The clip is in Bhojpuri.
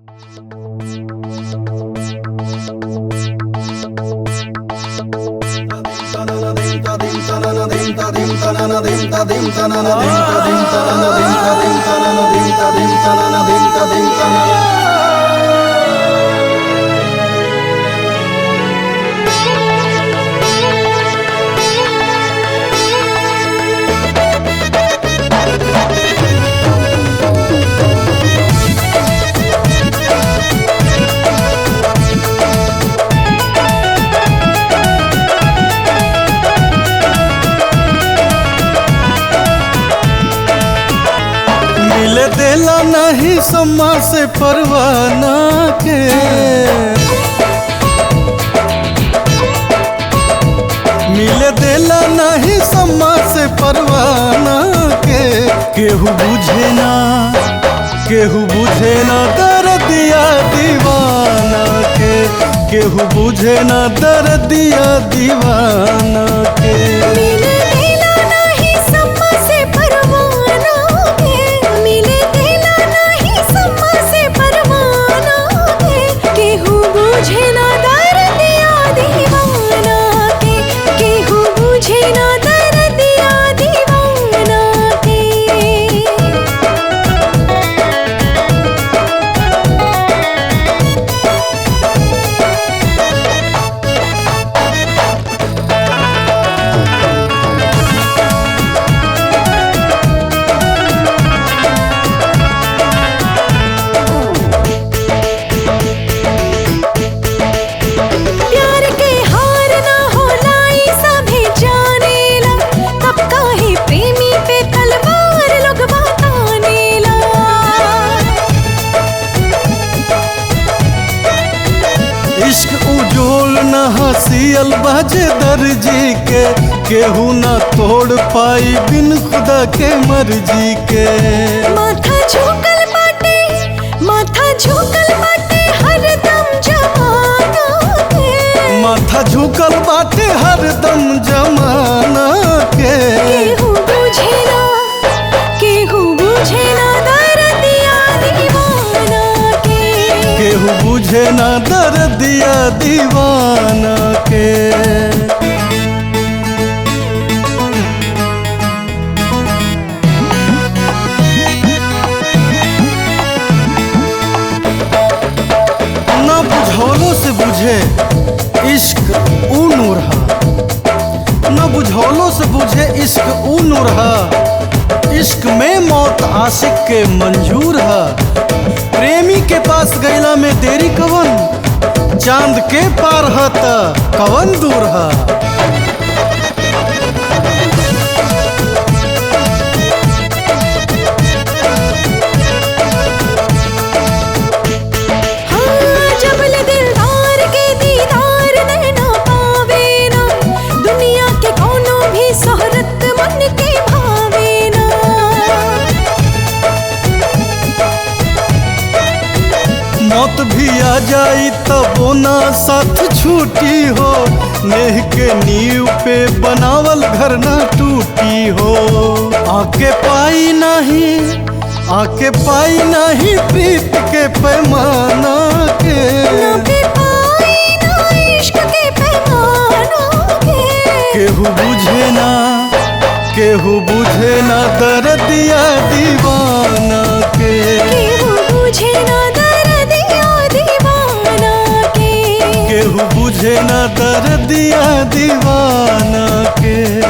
मिल देला नहीं सम्मा से परवाना के मिल देला नहीं सम्मा से परवाना के केहू बुझे ना केहू बुझे ना दर्दिया दीवाना के केहू बुझे ना दर्दिया दीवाना के मिले देला नाही सम्मा से परवाना के मिले देला नाही सम्मा से परवाना के केहू बुझे ना दर्दिया दीवाना के केहू बुझे ना दर्दिया दीवाना के प्यार के हार ना होला ई सभी जानेला तब काहे प्रेमी पे तलवार लोग बतानेला इश्क उजोल न हसियल बाजे दर्जी के केहू न तोड़ पाई बिन खुदा के मर्जी के माथा झुकल बाटे माथा झुकल बाटे हरदम जमाना के माथा झुकल बाटे हरदम जमाना के केहू बुझे ना केहू बुझे ना दर्दिया दीवाना के केहू बुझे ना दर्दिया दीवाना के ना बुझौलों से बुझे इश्क ऊ नूर हा न बुझौलों से बुझे इश्क ऊ नूर हा इश्क में मौत आशिक के मंजूर हा प्रेमी के पास गैला में देरी कवन चांद के पार हा त कवन दूर हा हाँ जबल दिलदार के दीदार नैना पावे ना दुनिया के कोनो भी शोहरत मन के भावे ना मौत भी आ जाई तबो ना साथ छूटी हो नेह के नींव पे बनावल घर ना टूटी हो आके पाई नहीं आके पाई नहीं प्रीत के पैमाना के ना पे पाई ना इश्क के पैमाना के केहू बुझे ना केहू बुझे ना दर्दिया दीवाना के केहू बुझे ना दर्दिया दीवाना के केहू बुझे ना दर्दिया दीवाना के